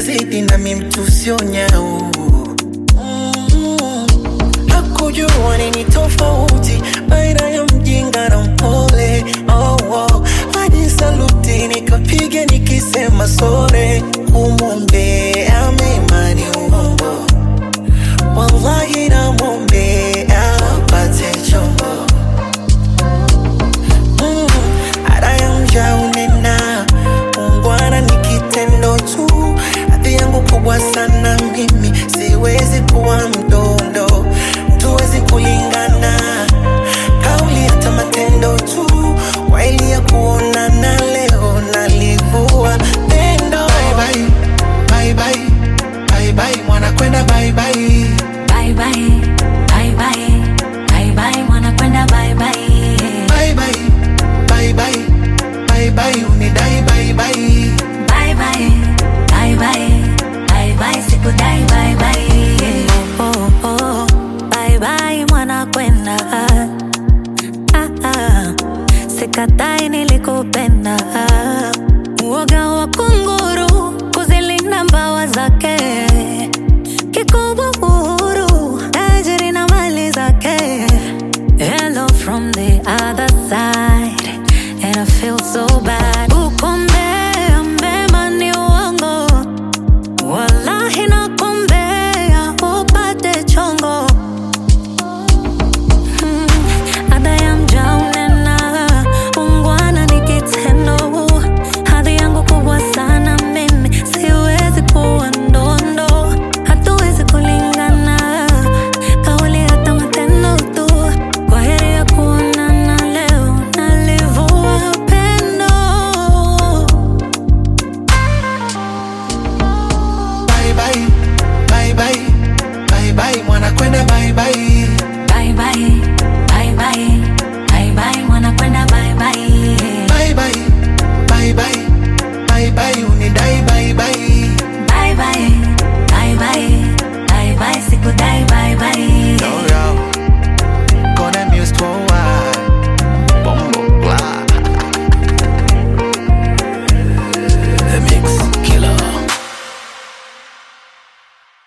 zidi nami mtu sio nyau Mm, hakujua nini tofauti baina ya mjinga na mpole oh, oh. hadi saluti nikapiga nikisema sore kumwombea mema ni uongo wallahi namwombea apate chombo Mm, ada ya mja unena ungwana ni kitendo tu hadhi yangu kubwa sana mimi siwezi kuwa mdondo tuwezi kulingana kauli hata matendo tu waili ya kuonana leo nalivua pendo bye bye, bye bye, bye bye, mwana kwenda bye bye. Bye bye, bye bye, bye bye, mwana kwenda bye bye. Bye bye, bye bye, bye bye, unidai bye bye. Bye bye, bye bye, bye bye, sikudai bye bye. Oh, oh, oh, bye bye, mwana kwenda. Ah, ah, sikatai nilikupenda.